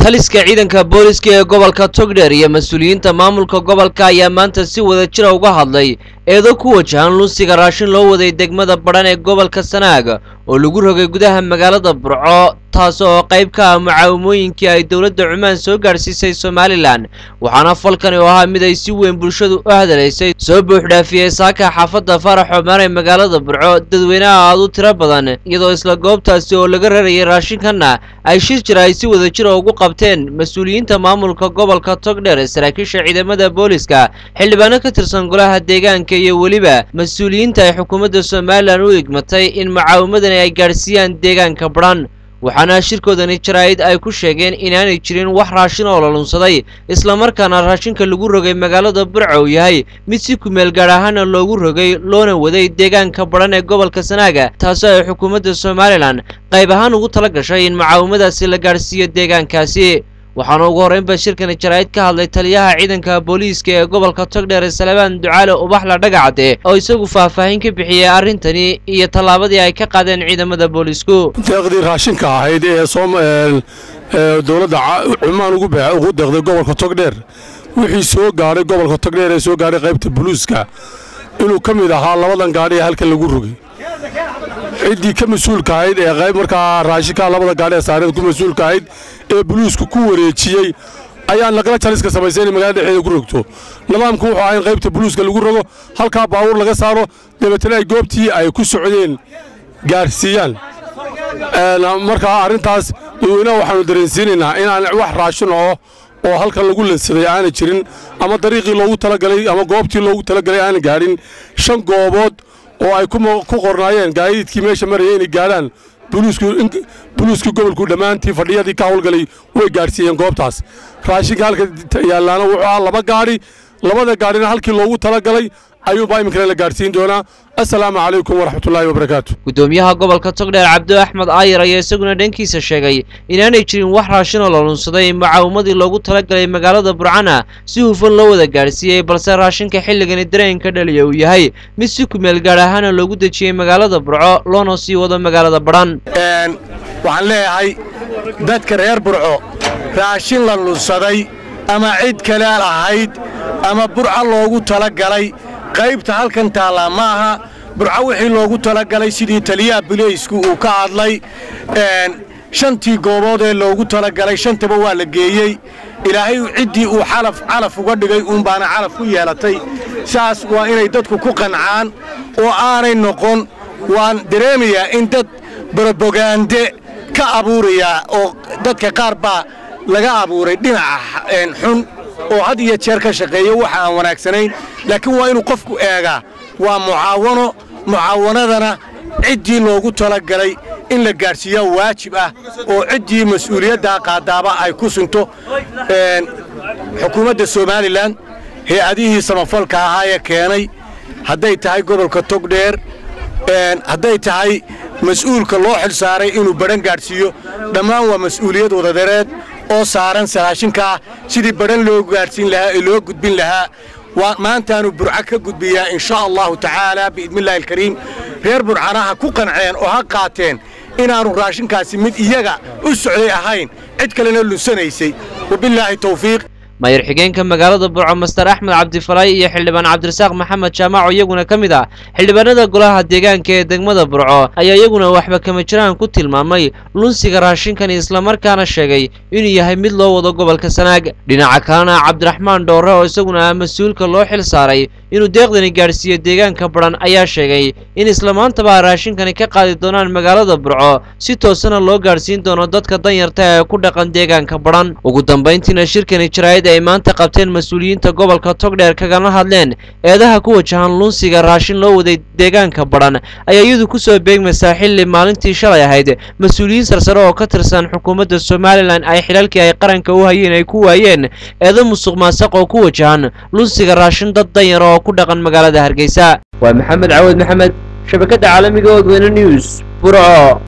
taliska ciidanka booliska ee gobolka togdheer iyo mas-uuliyiinta maamulka gobolka ayaa maanta si wada jira uga hadlay eedo ku wajahan lunsiga raashin loo waday degmada badhan ee gobolka sanaag oo lagu rogay gudaha magaalada burco taas oo qayb ka ah mucaawimooyinkii ay dowladda cumaan soo gaadhsiisay somalilan waxaana falkani oo ahaa mid ay si weyn bulshadu u hadalaysay soo buuxdhaafiyey saaka xaafadda farax xoomaan ee magaalada burco dadweynaha aad u tiro badan iyadoo isla goobtaasi oo laga rarayay raashinkanna ay shir jira ay si wada jira ugu qabteen mas-uuliyiinta maamulka gobolka togdheer saraakiisha ciidamada booliska xildhibaano ka tirsan golaha deegaanka iyo weliba mas-uuliyiinta ay xukuumadda somalilan u igmatay in mucaawimadani ay gaadhsiiyaan deegaanka badhan waxaana shirkoodani jaraa'id ay ku sheegeen inaanay jirin wax raashin oo la lunsaday islamarkaana raashinka lagu rogay magaalada burco uu yahay mid si kumeel gaadh ahaana loogu rogay loona waday deegaanka badhan ee gobolka sanaaga taasoo ay xukuumadda somalilan qayb ahaan ugu tala gashay in mucaawimadaasi la gaadhsiiyo deegaankaasi waxaana ugu horreynba shirkani jaraa'id ka hadlay taliyaha ciidanka booliiska ee gobolka togdheer salebaan ducaale ubaxla dhagacade oo isagu faahfaahin ka bixiyey arrintani iyo tallaabadii ay ka qaadeen ciidamada boolisku deeqdii raashinka ahayd ee dowladda cumaan ugu deeqday gobolka togdheer wixii soo gaadhay gobolka togdheer ee soo gaadhay qaybta buluuska inuu ka mid ahaa labadan gaadhi ee halkan lagu rogay ciddii ka mas-uulka ahayd ee qayb markaa raashinkaa labada gaadhi ee saareed ku mas-uulka ahayd ee buluusku ku wareejiyey ayaa naqla jaliska samaysay inay magaalada dhexdeeda ku rogto nidaamku wuxuu ahaa in qaybta buluuska lagu rogo halkaa baabuur laga saaro dabeetana ay goobtii ay ku socdeen gaarsiiyaan markaa arrintaas dadweynaha waxaanu dareensiinaynaa inaan wax raashin oo oo halkan lagu lansaday aanay jirin ama dariiqii loogu talagalay ama goobtii loogu talagalay aanay gaadhin shan goobood oo ay ku qornaayeen gaadiidkii meesha maraya inay gaadhaan buluuskii gobolku dhammaantii fadhiyadii ka hawlgalay way gaadhsiiyeen goobtaas raashinka halka yaallaana wuxuu ahaa laba gaadhi labada gaadhina halkii loogu talagalay ayuunbaa iminkana la gaadhsiin doonaa assalaamu calaykum waraxmatullaahi wabarakaatu gudoomiyaha gobolka togdheer cabdi axmed aayar ayaa isaguna dhankiisa sheegay inaanay jirin wax raashinoo la lunsaday mucaawimadii loogu talagalay magaalada burcana si hufan loo wada gaadhsiiyey balse raashinka xilligani dareenka dhaliya uu yahay mid si kumeel gaadh ahaana loogu dejiyey magaalada burco loona sii wado magaalada badhan waxaan leeyahay dadka reer burco raashin la lunsaday ama cid kale lahayd ama burca loogu talagalay qaybta halkan taallaa ma aha burco wixii loogu talagalay sidii taliyaha buleysku uu ka hadlay shantii goobood ee loogu talagalay shantaba waa la geeyey ilaahay ciddii uu calaf uga dhigay uunbaana calaf ku yeelatay saas waa inay dadku ku qancaan oo aanay noqon waan dareemayaa in dad borobogaande ka abuurayaa oo dadka qaar baa laga abuuray dhinaca xun oo had iyo jeer ka shaqeeya waxa aan wanaagsanayn laakiin waa inuu qofku eegaa waa mucaawano mucaawanadana ciddii loogu talagalay in la gaadhsiiyaa waajib ah oo ciddii mas-uuliyaddaa qaadaaba ay ku sunto xukuumadda somalilan hay-adihii samafalka ahaa ee keenay hadday tahay gobolka togdheer hadday tahay mas-uulka loo xil saaray inuu badhan gaadhsiiyo dhammaan waa mas-uuliyad wadadereed oo saaran saraashinkaa sidii badhan loo gaadhsiin lahaa ee loo gudbin lahaa maantaanu burco ka gudbiyaa in sha allahu tacaala biidnillahi alkariim reer burcana ha ku qanceen oo ha qaateen inaannu raashinkaasi mid iyaga u socday ahayn cid kalena lunsanaysay wabillaahi tawfiiq maayar xigeenka magaalada burco master axmed cabdifalay iyo xildhibaan cabdirasaaq maxamed jaamac oo iyaguna ka mid ah xildhibaanada golaha deegaanka ee degmada burco ayaa iyaguna waxba kama jiraan ku tilmaamay lunsiga raashinkani islamarkaana sheegay inuu yahay mid loo wado gobolka sanaag dhinaca kalena cabdiraxmaan dhoore oo isaguna ah mas-uulka loo xil saaray inuu deeqdani gaadhsiiyo deegaanka badhan ayaa sheegay in islamaantaba raashinkani ka qaadi doonaan magaalada burco si toosana loo gaadhsiin doono dadka danyarta ee ku dhaqan deegaanka badhan ugu dambayntiina shirkani jaraa'id ay maanta qabteen mas-uuliyiinta gobolka togdheer kagana hadleen eedaha ku wajahan lunsiga raashin loo waday deegaanka badhan ayaa iyadu ku soo beegmaysaa xilli maalintii shalay ahayd mas-uuliyiin sarsare oo ka tirsan xukuumadda somalilan ay xilaalkii ay qaranka u hayeen ay ku waayeen eedo musuq maasaq oo ku wajahan lunsiga raashin dad danyar oo ku dhaqan magaalada hargeysa waa maxamed cawad maxamed shabakadda caalamiga odweyne news burco